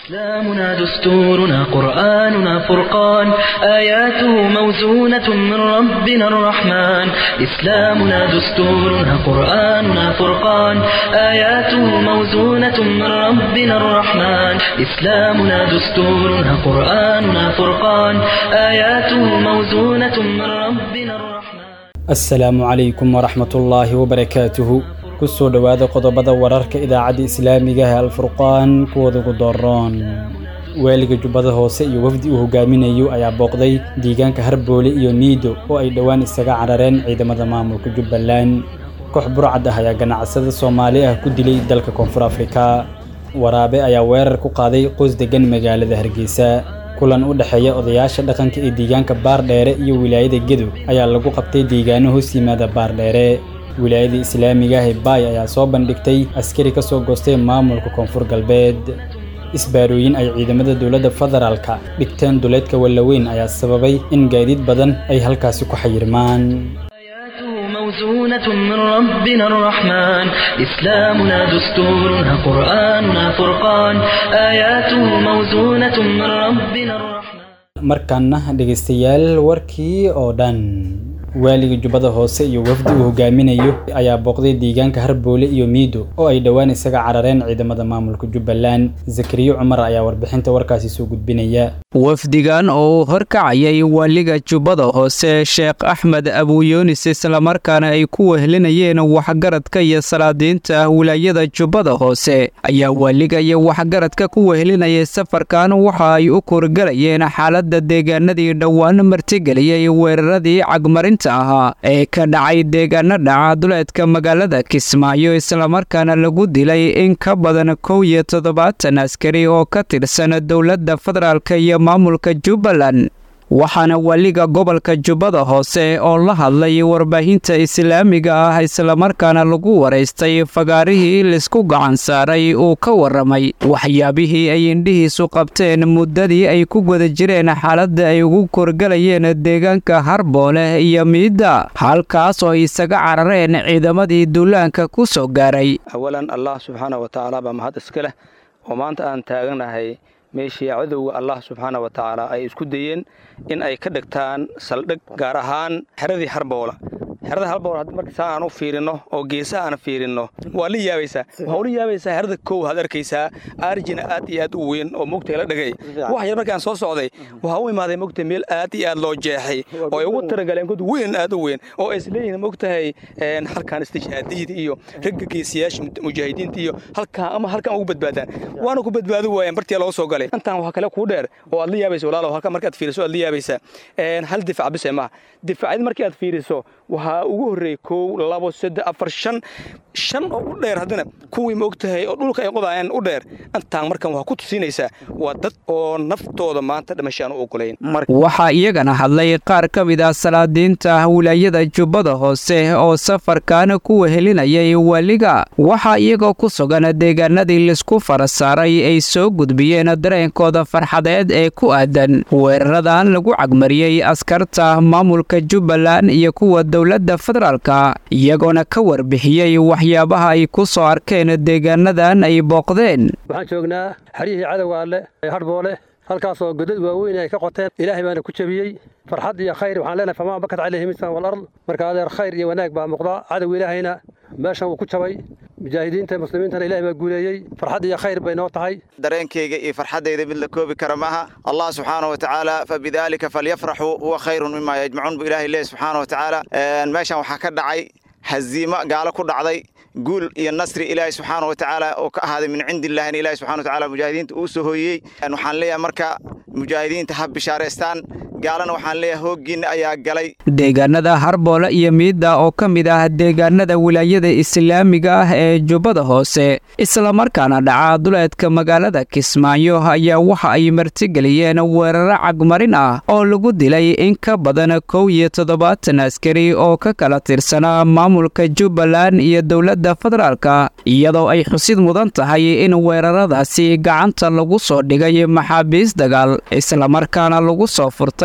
إسلامنا دستورنا قرآننا فرقان آياته موزونة من ربنا الرحمن إسلامنا دستورنا قرآننا فرقان آياته موزونة من ربنا الرحمن إسلامنا دستورنا قرآننا فرقان آياته موزونة من ربنا الرحمن asalaamu calaykum waraxmatullaahi wabarakaatuhu kusoo dhowaada qodobada wararka idaacadda islaamiga ah alfurqaan kuwooda ugu dooroon waaliga jubbada hoose iyo wafdi uu hogaaminayo ayaa booqday deegaanka harboole iyo niido oo ay dhowaan isaga carareen ciidamada maamulka jubbaland koox burcad ah ayaa ganacsada soomaali ah ku dilay dalka koonfur afrika waraabe ayaa weerar ku qaaday qoys degan magaalada hargeysa kulan u dhexeeya odayaasha dhaqanka ee deegaanka baardheere iyo wilaayada gedo ayaa lagu qabtay deegaano hoos yimaada baardheere wilaayada islaamiga ah ee baay ayaa soo bandhigtay askari ka soo goostay maamulka koonfur galbeed isbaarooyin ay ciidamada dowladda federaalka dhigteen duleedka wallaweyn ayaa sababay in gaadiid badan ay halkaasi ku xayirmaan آياته موزونة من ربنا الرحمن إسلامنا دستورنا قرآننا فرقان آياته موزونة من ربنا الرحمن markaana dhegaystayaal warkii oo dhan waaliga jubbada hoose iyo wafdi uu hogaaminayo ayaa booqday deegaanka harboole iyo miido oo ay dhowaan isaga carareen ciidamada maamulka jubbaland zakariyo cumar ayaa warbixinta warkaasi soo gudbinaya wafdigan oo uu horkacayay waaliga jubbada hoose sheekh axmed abuyunis islamarkaana ay ku wehelinayeen waxgaradka iyo salaadiinta wilaayada jubbada hoose ayaa waaliga iyo waxgaradka ku wehelinayay safarkan waxa ay u kurgalayeen xaaladda deegaanadii dhowaan martigeliyey weeraradii cagmarinta ahaa ee ka dhacay deegaano dhaca duleedka magaalada kismaayo islamarkaana lagu dilay in ka badan kow iyo toddobaatan askari oo ka tirsan dowladda federaalk iyo maamulka jubbaland waxaana waaliga gobolka jubbada hoose oo la hadlay warbaahinta islaamiga ah islamarkaana lagu waraystay fagaarihii laisku gacan saaray uu ka warramay waxyaabihii ay indhihiisu qabteen muddadii ay ku guda jireen xaaladda ay ugu korgalayeen deegaanka harboole iyo miidda halkaas oo ay isaga carareen ciidamadii duulaanka ku soo gaaray awalan allah subxaana wa tacaala baa mahad iska leh oo maanta aan taaganahay meeshii cadowga allah subxaana wa tacaala ay isku dayeen in ay ka dhigtaan saldhig gaar ahaan xeradii harboola xerada harboola marka saa aan u fiirinno oo geesaha aan fiirinno waa la yaabaysaa waxaa ula yaabaysaa xerada kow had arkaysaa arjina aad iyo aad u weyn oo mugtay la dhagay wax yar markaan soo socday waxaa u imaaday mugtay meel aad iyo aad loo jeexay oo ay ugu taragaleen god weyn aad u weyn oo ay isleeyihiin mugtahay halkaan istijhaadiyada iyo ragga geesiyaasha mujaahidiinta iyo halkaan ama halkaan ugu badbaadaan waana ku badbaadi waayeen bartii loo soo galay intaan waxaa kale kuu dheer oo aad la yaabaysa walaalow halkaan markaad fiiriso aad la yaabaysaa hal difac bise maaha difacyada markii aad fiiriso waxaa ugu horreeyey kow labo saddex afar shan shan oo u dheer haddana kuwii ma og tahay oo dhulka ay qodaayeen u dheer intaan markan waxaa ku tusinaysaa waa dad oo naftooda maanta dhimashaan u ogolayn waxaa iyagana hadlay qaar ka mid ah salaadiinta wilaayada jubbada hoose oo safarkan ku wehelinayay waaliga waxaa iyagoo ku sugan deegaanadii laisku fara saaray ay soo gudbiyeen dareenkooda farxadeed ee ku aadan weeraradan lagu cagmariyey askarta maamulka jubbaland iyo kuwa dowladda federaalka iyagoona ka warbixiyey waxyaabaha ay ku soo arkeen deegaanadan ay booqdeen waxaan joognaa xeryihii cadowga alle ee harboole halkaasoo godad waaweyn ay ka qoteen ilaahay baana ku jebiyey farxad iyo khayr waxaan leenahay famaa bakat calayhi misan walard marka adeer khayr iyo wanaag baa muuqda cadow ilaahayna meeshan wuu ku jabay mujaahidiinta muslimiintana ilahay baa guuleeyey farxad iyo khayr bay noo tahay dareenkayga iyo farxaddayda mid la koobi kara maaha allah subxaana wa tacaala fabidaalika falyafraxuu huwa khayrun mima yajmacuun bu ilahay leeyahy subxaana wa tacaala meeshan waxaa ka dhacay haziimo gaalo ku dhacday guul iyo nasri ilaahay subxaana wa tacaala oo ka ahaaday min cindi illahina ilahi subxana wa tacala mujaahidiinta uu soo hooyey waxaan leeyahay marka mujaahidiinta ha bishaaraystaan gaalana waxaan leeyahay hooggiinna ayaa galay deegaanada harboole iyo miidda oo ka mid ah deegaanada wilaayada islaamiga ah ee jubbada hoose islamarkaana dhaca duleedka magaalada kismaayo ayaa waxa ay martigeliyeen weeraro cagmarin ah oo lagu dilay in ka badan kow iyo toddobaatan askari oo ka kala tirsanaa maamulka jubbaland iyo dowladda federaalka iyadoo ay xusid mudan tahay in weeraradaasi gacanta lagu soo dhigay maxaabiis dagaal islamarkaana lagu soo furtay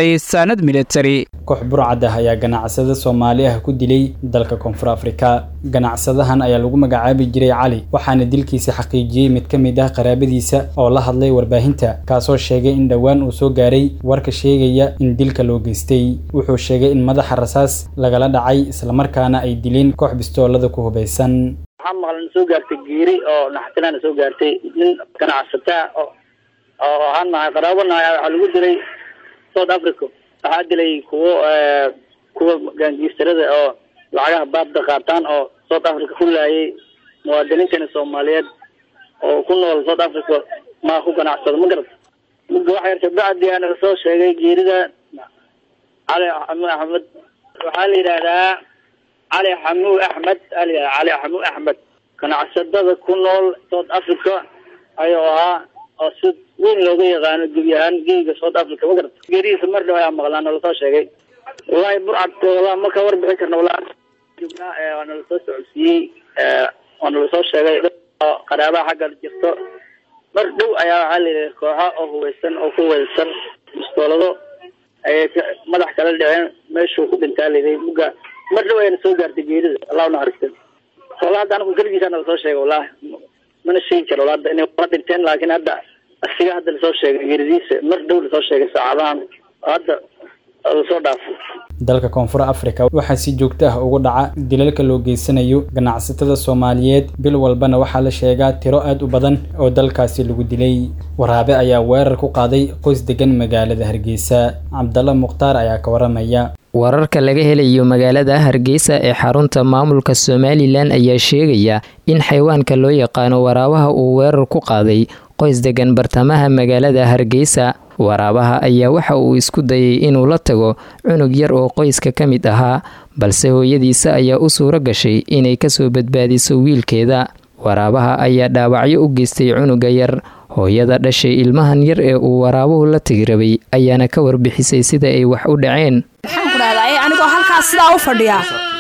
furtay saanad militari koox burcad ah ayaa ganacsada soomaali ah ku dilay dalka koonfur afrika ganacsadahan ayaa lagu magacaabi jiray cali waxaana dilkiisa xaqiijiyey mid ka mid ah qaraabadiisa oo la hadlay warbaahinta kaasoo sheegay in dhowaan uu soo gaaray warka sheegaya in dilka loo geystay wuxuu sheegay in madaxa rasaas lagala dhacay islamarkaana ay dileen koox bistoolada ku hubaysan waxaa maqlan soo gaartay geeri oo naxtinaana soo gaartay nin ganacsataa oo oo ahaan nahay qaraabo nahay waxaa lagu dilay south africa waxaa dilay kuwo kuwa gaangiistarada oo lacagaha baabda qaataan oo south africa ku laayay muwaadiniintana soomaaliyeed oo ku nool south africa maa ku ganacsado ma garata muga waxa yarta bacdi aana soo sheegay geerida cali xamu axmed waxaa la yidhaahdaa cali xamu axmed ali cali xamu axmed ganacsadada ku nool south africa ayuu ahaa oo si weyn looga yaqaano gebi ahaan geega south africa ma garata geerihiisa mar dhow ayaa maqlaan oo lasoo sheegay wallahi burcad wala ma ka warbixin karna wallahi jubnaa waana lasoo socodsiiyey waana lasoo sheegay qaraabaha xagga jirto mar dhow ayaa waxaa layidhi kooxo oo hubaysan oo ku weelsan bistoolado ayay madax kala dhiceen meeshuu ku dhintaa layidhi muga mar dhow ayana soo gaartay geerida allah unaxariista walla hadda anigu keligiisaana lasoo sheegay wallahi mana sheegi karo walla hadda inay wala dhinteen laakiin hadda asiga hadda lasoo sheegay geeridiisa mar dhow lasoo sheegay saacadahan hadda lasoo dhaafay dalka koonfur afrika waxaa si joogto ah ugu dhaca dilalka loo geysanayo ganacsatada soomaaliyeed bil walbana waxaa la sheegaa tiro aad u badan oo dalkaasi lagu dilay waraabe ayaa weerar ku qaaday qoys degan magaalada hargeysa cabdalla mukhtaar ayaa ka waramaya wararka laga helayo magaalada hargeysa ee xarunta maamulka somalilan ayaa sheegaya in xayawaanka loo yaqaano waraabaha uu weerar ku qaaday qoys degan bartamaha magaalada hargeysa waraabaha ayaa waxa uu isku dayay inuu la tago cunug yar oo qoyska ka mid ahaa balse hooyadiisa ayaa u suuro gashay inay kasoo badbaadiso wiilkeeda waraabaha ayaa dhaawacyo u geystay cunuga yar hooyada dhashay ilmahan yar ee uu waraabuhu la tegi rabay ayaana ka warbixisay sida ay wax u dhaceen anigoo halkaas sidaa u fadhiya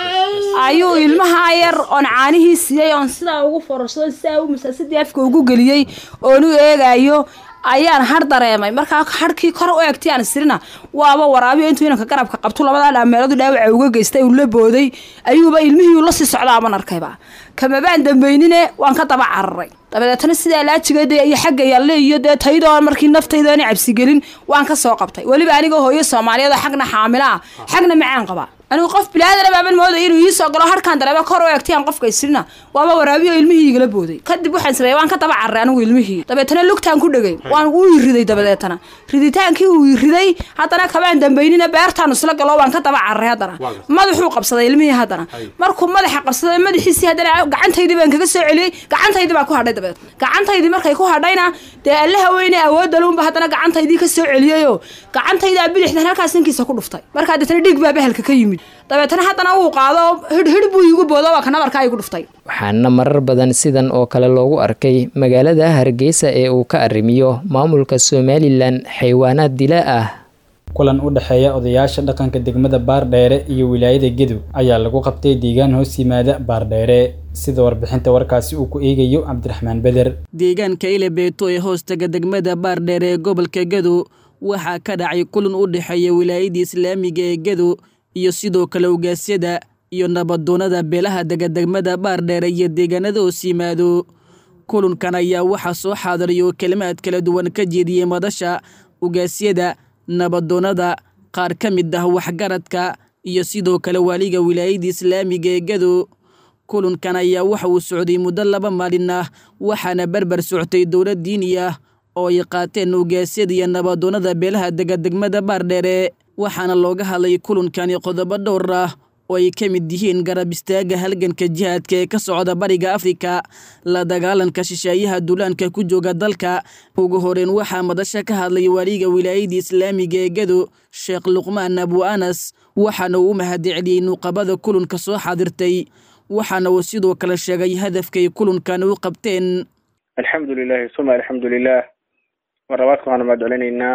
ayuu ilmaha yar oon caanihii siiyey oon sidaa ugu fororsaday sidaa u masaasadii afka ugu geliyey oon u eegayo ayaan har dareemay markaa harkii kor u eegtay aan isirina waaba waraabiyo intuu inanka garabka qabtu labadaa dhaameeladu dhaawaca uga geystay uu la booday ayuuba ilmihii la sii socdaaban arkayba kamabaan dambeynine waan ka daba cararay dabadeetna sidaa laajigeed iyo xagga yalle iyo dee taydoo markii naftayda ani cabsigelin waan ka soo qabtay weliba anigoo hooyo soomaaliyeed xagna xaamila ah xagna macaan qaba anigu qof bilaadana baaban mooday inuu ii soo galo harkaan dareema kor u eegtayaan qofka isrina waaba waraabiyo ilmihii igala booday kadib waxaan sameeyey waan ka daba carray anigu ilmihii dabeetana lugtaan ku dhegay waan uu iriday dabadeetana riditaankii uu iriday haddana kabaan dambeynina beertaan isla galo waan ka daba carray haddana madaxuu qabsaday ilmihii haddana markuu madaxa qabsaday madaxiisii haddana gacantaydii baan kaga soo celiyey gacantaydii baa ku hadhay dabadeed gacantaydii markay ku hadhayna dee allaha weyne awoodalunba haddana gacantaydii ka soo celiyeyoo gacantaydaa bidixdan halkaas ninkiisa ku dhuftay markaa deetana dhig baa bahalka ka yimid dabeetana haddana uu qaado hidhhidh buu iigu boodo waa kana markaa igu dhuftay waxaana marar badan sidan oo kale loogu arkay magaalada hargeysa ee uu ka arrimiyo maamulka somalilan xaywaanaad dilaa ah kulan u dhexeeya odayaasha dhaqanka degmada baardheere iyo wilaayada gedow ayaa lagu qabtay deegaan hoos yimaada baardheere sida warbixinta warkaasi uu ku eegayo cabdiraxmaan beder deegaanka ilebeeto ee hoostaga degmada baardheere ee gobolka gedow waxaa ka dhacay kulan u dhexeeya wilaayadii islaamiga ee gedow iyo sidoo kale ogaasyada iyo nabadoonada beelaha dega degmada baardheere iyo deegaanada hoos yimaado kulankan ayaa waxaa soo xaadiriya oo kelimaad kala duwan ka jeediyey madasha ogaasyada nabadoonada qaar ka mid ah waxgaradka iyo sidoo kale waaliga wilaayadii islaamiga ee gedow kulankan ayaa waxa uu socday muddo laba maalin ah waxaana berber soctay dowlad diini ah oo ay qaateen ogaasyada iyo nabadoonada beelaha dega degmada baardheere waxaana looga hadlay kulankani qodobo dhowr ah oo ay ka mid yihiin garab istaaga halganka jihaadka ee ka socda bariga afrika la dagaalanka shisheeyaha duulaanka ku jooga dalka ugu horeyn waxaa madasha ka hadlay waaliga wilaayadii islaamiga ee gedo sheekh luqmaan abu anas waxaana uu u mahadceliyey nuuqabada kulanka soo xaadirtay waxaana uu sidoo kale sheegay hadafkay kulankan u qabteen alxamdu lilahi suma alxamdu lilah marlabaadka waxaanu mahad celinaynaa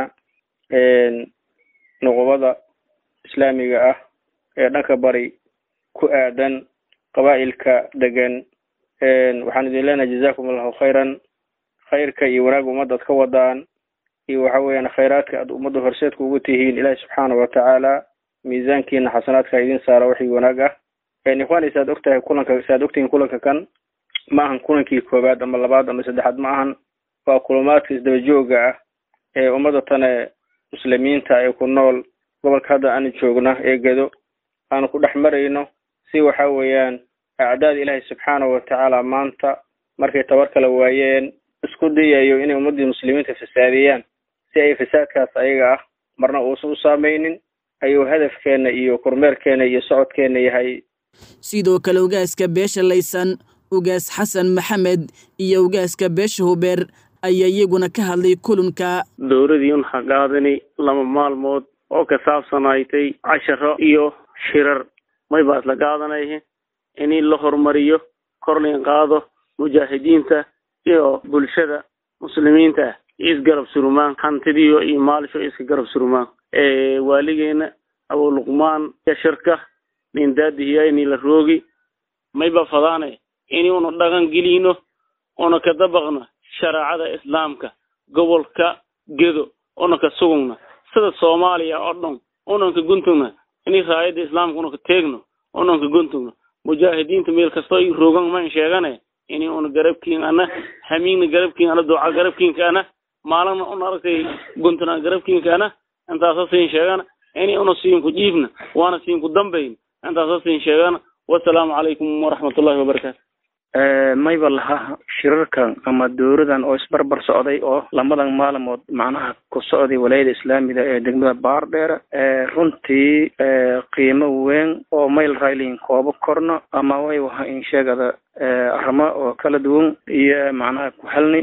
nuqubada islaamiga ah ee dhanka bari ku aadan qabaa'ilka degan waxaan idin leenahay jazakum allahu khayran khayrka iyo wanaag ummadaad ka wadaan iyo waxa weeyaan khayraadka aad ummadda horseedka ugu tihiin ilaahi subxaana watacaala miisaankiina xasanaadka idin saara wixii wanaag ah ikhwaani saad ogtahay kulanka saad ogtihiin kulanka kan ma ahan kulankii koowaad ama labaad ama saddexaad ma ahan waa kulumaadka isdaba jooga ah ee ummadda tane muslimiinta ee ku nool gobolka hadda aan joogna ee gedo aanu ku dhex marayno si waxa weeyaan acdaada ilaahay subxaanahu watacaala maanta markay tabar kala waayeen isku dayayo inay ummaddii muslimiinta fasaadiyaan si ay fasaadkaas ayaga ah marna uusan u saameynin ayuu hadafkeena iyo kormeerkeena iyo socodkeena yahay sidoo kale ugaaska beesha laysan ugaas xasan maxamed iyo ugaaska beesha hubeer ayaa iyaguna ka hadlay kulanka dowladii unha qaadani laba maalmood oo ka saabsanaaytay casharo iyo shirar may baas la qaadanaya in la horumariyo kor lain qaado mujaahidiinta iyo bulshada muslimiinta isgarab surumaan hantidiyo iyo maalisho iska garab surumaan waaligeena abu luqmaan shirka nin daadihiya ini la roogi mayba fadaane ini una dhaqan gelino una ka dabaqno shareecada islaamka gobolka gedo una ka sugugna sida soomaaliya oo dhan unan ka guntugna ini raayada islaamka una ka teegno unan ka guntugno mujaahidiinta meel kastoo i roogan man sheegane ini una garabkiin ana hamiigna garabkiin ana duca garabkiinka ana maalina una aragtay guntuna garabkiinka ana intaasa siin sheegana ini una siinku jiifna waana siinku dambayn intaasa siin sheegana wasalaamu calaykum waraxmatullahi wabarakaatu mayba laha shirarkan ama dowladan oo isbarbar socday oo lamadan maalmood macnaha ku socday walaayada islaamiga ee degmada baardheer runtii qiimo weyn oo mayl raylin koobo korno ama way waha in sheegada arrimo oo kala duwan iyo macnaha ku helni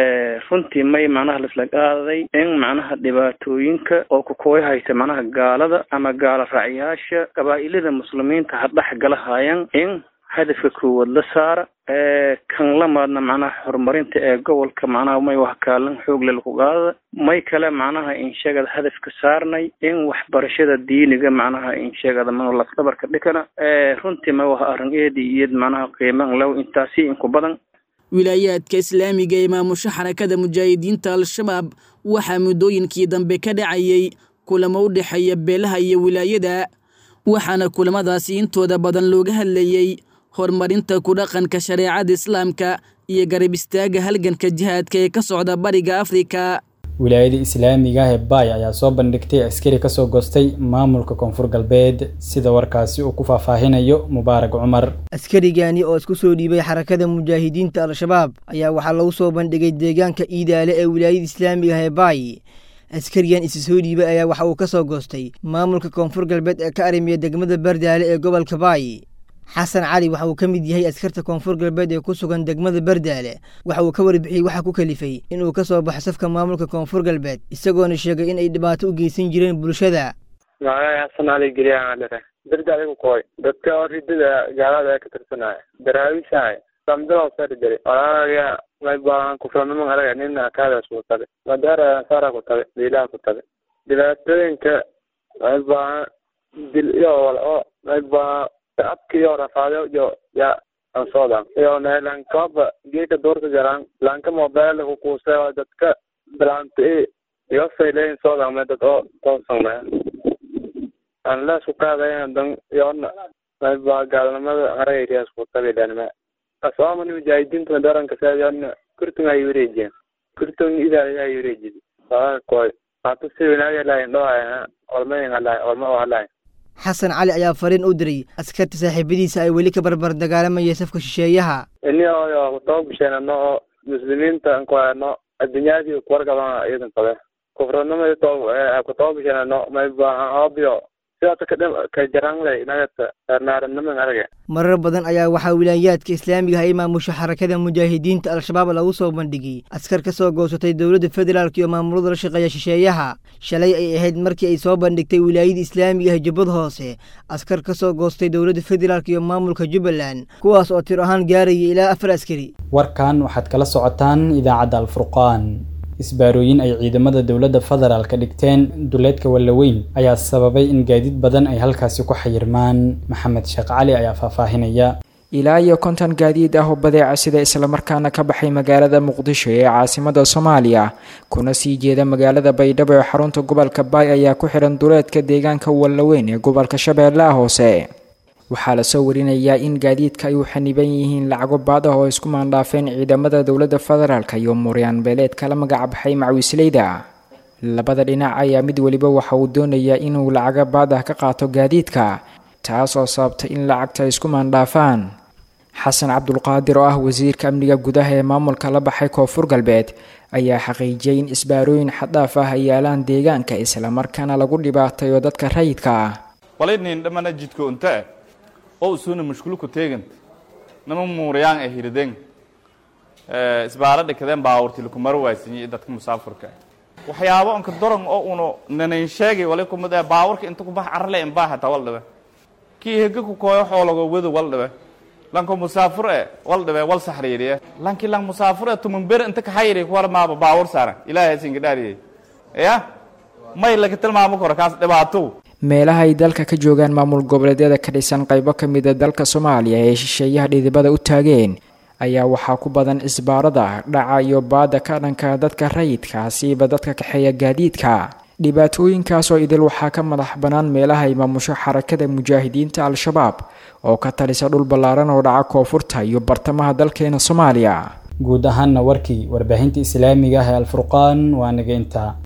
runtii may macnaha laisla qaaday in macnaha dhibaatooyinka oo kukuway haysta macnaha gaalada ama gaala raacyaasha qabaa'ilada muslimiinta ha dhex galahayan in hadafka koowaad la saara kan lamaadna macnaha horumarinta ee gobolka macnaha may wax kaalin xoogle laku qaadada may kale macnaha insheegada hadafka saarnay in waxbarashada diiniga macnaha insheegada manu lafdabarka dhikana runtii may waha arrin eedi iyad macnaha qiiman low intaasi inku badan wilaayaadka islaamiga ee maamusho xarakada mujaahidiinta al-shabaab waxaa muddooyinkii dambe ka dhacayay kulamo u dhexeeya beelaha iyo wilaayada waxaana kulamadaasi intooda badan looga hadlayey horumarinta ku dhaqanka shareecada islaamka iyo garab istaaga halganka jihaadka ee ka socda bariga afrika wilaayada islaamiga ah ee baay ayaa soo bandhigtay askari kasoo goostay maamulka koonfur galbeed sida warkaasi uu ku faahfaahinayo mubaarak cumar askarigani oo isku soo dhiibay xarakada mujaahidiinta al-shabaab ayaa waxaa lagu soo bandhigay deegaanka iidaale ee wilaayada islaamiga ah ee baay askarigan isi soo dhiibay ayaa waxa uu ka soo goostay maamulka koonfur galbeed ee ka arrimiya degmada bardaale ee gobolka baay xasan cali waxa uu ka mid yahay askarta koonfur galbeed ee ku sugan degmada bardaale waxa uu ka warbixiyey waxa ku kalifay inuu ka soo baxo safka maamulka koonfur galbeed isagoona sheegay in ay dhibaato u geysan jireen bulshada magacay xasan cali geliyaanadhere bardaale ku koy dadka ridada gaalada ka tirsanaya daraawiishahay samdalo sari jiri walaalaga may baahan kufranimo araga nina kaadaas ku tabe madaara sara ku tabe diilaha ku tabe dhibaatooyinka may baahan dil iyo walo may baahan abkiyo rafaado iyo ya ansoodan iyo nelankaba geeka doorka garan lanka mobile ku kuuse dadka bilanta iyo sayleyn soodan me dad oo toosanna aan la isku qaadayn dan yoona may baa gaalnimada harayriyaas ku tabilanima asoomani mujaahidiinta daranka saadana kurtun ay wareejiyeen kurtun idaa ay wareejiyeen waa koy hata si wanaag lahayn dhawaa olmayn halahay olma oo halahay xasan cali ayaa fariin u diray askarta saaxiibadiisa ay weli ka barbar dagaalamayay safka shisheeyaha ini oyo kutobasheenano oo muslimiinta nkuano addunyadii kuwargabana iyadan qabe kufranimadi to kutobasheenano may baahan obio sidaas ka jaranley nagata naaranniman arage marar badan ayaa waxaa wilaayaadka islaamiga ah ay maamusho xarakada mujaahidiinta al-shabaab lagu soo bandhigay askar ka soo goosatay dowladda federaalk iyo maamulada la shaqeeya shisheeyaha shalay ay ahayd markii ay soo bandhigtay wilaayada islaamiga ah jubbad hoose askar ka soo goostay dowladda federaalk iyo maamulka jubbaland kuwaas oo tir ahaan gaaraya ilaa afar askari warkan waxaad kala socotaan idaacadda alfurqaan isbaarooyin ay ciidamada dowladda federaalka dhigteen duleedka wallaweyn ayaa sababay in gaadiid badan ay halkaasi ku xayirmaan maxamed sheekh cali ayaa faahfaahinaya ilaa iyo konton gaadiid ah oo badeeca sida islamarkaana ka baxay magaalada muqdisho ee caasimada soomaaliya kuna sii jeeda magaalada baydhabo ee xarunta gobolka baay ayaa ku xihan duleedka deegaanka wallaweyn ee gobolka shabeellaha hoose waxaa lasoo warinayaa in gaadiidka ay u xaniban yihiin lacago baad ah oo isku maandhaafeen ciidamada dowladda federaalk iyo muryaan beeleed kala magacbaxay macwiisleyda labada dhinac ayaa mid weliba waxa uu doonayaa inuu lacago baad ah ka qaato gaadiidka taas oo sababtay in lacagta ay isku maandhaafaan xasan cabdulqaadir oo ah wasiirka amniga gudaha ee maamulka la baxay koonfur galbeed ayaa xaqiijiyay in isbaarooyin xaddhaaf ah ay yaalaan deegaanka islamarkaana lagu dhibaatayo dadka rayidka ah walaynin dhamana jidka unta oo usuna mashkuluku teegant nama muurayaan ee hirideen isbaara dhikadeen baawurti lakumara waaysanyi dadka musaafurka waxyaabo onka doran oo uno nanayn sheegay wali kumid ee baawurka inta ku bax carle in baa hataa wal dhibe kii hega ku kooyo xoologo wado wal dhibe lanko musaafur e wal dhibe wal saxriiriye lanki lang musaafur e tumun ber inta kaxayri kuwar maaba baawur saaran ilaahay singa dhaariyey ya may laga tilmaamo karo kaas dhibaato meelaha ay dalka ka joogaan maamul goboleedyada ka dhisan qaybo ka mid a dalka soomaaliya ee shisheeyaha dhidibada u taageen ayaa waxaa ku badan isbaarada dhaca iyo baada ka dhanka dadka rayidka siiba dadka kaxeeya gaadiidka dhibaatooyinkaas oo idil waxaa ka madax bannaan meelaha ay maamusho xarakada mujaahidiinta al-shabaab oo ka talisa dhul ballaaran oo dhaca koonfurta iyo bartamaha dalkeena soomaaliya guud ahaanna warkii warbaahinta islaamiga ah ee alfurqaan waa naga intaa